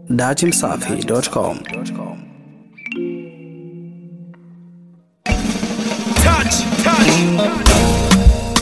datimsafi.com. Touch, touch.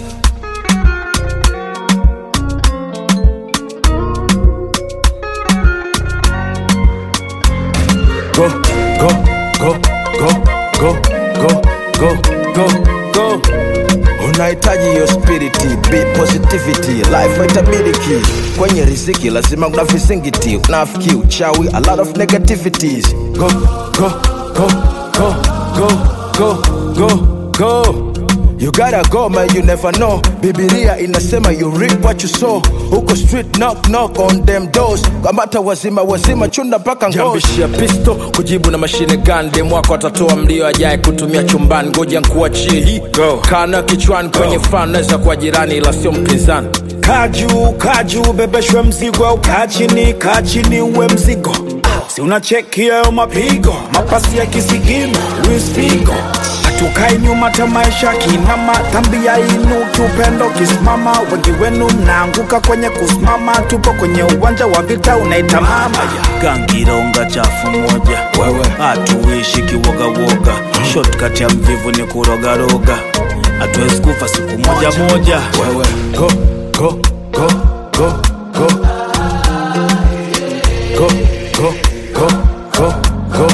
go, go, go, go, go, go, go, go, go. Unahitaji hiyo spiriti, be positivity, life haitabiliki. Kwenye riziki lazima kuna visingiti, unafiki, uchawi, a lot of negativities. Go, go, go, go, go, go, go, go. You gotta go man, you never know. Bibilia inasema you reap what you sow. Huko street knock knock on them doors. Kamata wazima wazima chunda mpaka ngozi. jambishia pisto kujibu na mashine gun dem wako atatoa mlio ajaye kutumia chumbani ngoja nkuachie hii Go. kana kichwani kwenye fan naweza kuwa jirani ila sio mpinzani Kaju, kaju, bebeshwe mzigo au kaa chini, kaa chini uwe mzigo. Si unacheki hayo mapigo, mapasi ya kisigino, Luis Figo. Hatukai nyuma ta maisha kinama, dhambi ya inu kiupendo kisimama. Wengi wenu mnaanguka kwenye kusimama, tupo kwenye uwanja wa vita unaita mama. Gangironga chafu moja, Wewe. hatuishi kiwogawoga. Shortcut ya mvivu ni kurogaroga, hatuwezi kufa siku moja moja. Wewe. Go, go, go, go, go. Go, go, go, go, go.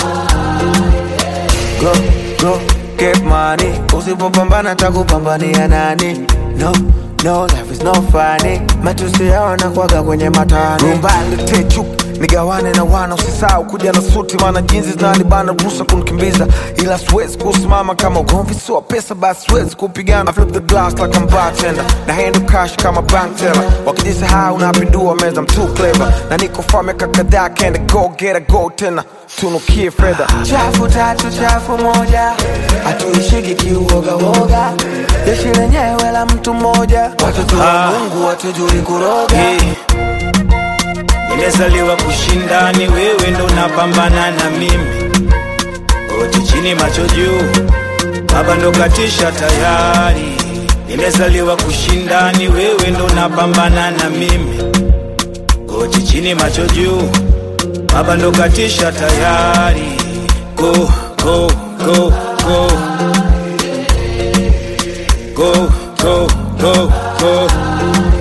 go, go, get money. Usipopambana takupambania nani? No, no, life is no funny. Matusi yao nakwaga kwenye matani. Rumba lete chup nigawane na wana, usisahau kuja na suti, maana jinsi zinanibana ruhusa kunikimbiza, ila siwezi kusimama kama ugomvi sio pesa, basi siwezi kupigana. I flip the glass like I'm bartender, na handle cash kama bank teller. Wakijisahau napindua meza, I'm too clever, na niko far miaka kadhaa, can't go get a go tena tunukie fedha chafu tatu chafu moja hatuishiki kiuogawoga jeshi lenyewe la mtu mmoja watoto wa Ah. mungu watujui kuroga Hey. Nimezaliwa kushindani, wewe ndo unapambana na mimi. Oti chini macho juu, baba ndo katisha tayari. Nimezaliwa kushindani, wewe ndo unapambana na mimi. Oti chini macho juu, baba ndo katisha tayari. Go, go, go, go. Go, go, go, go.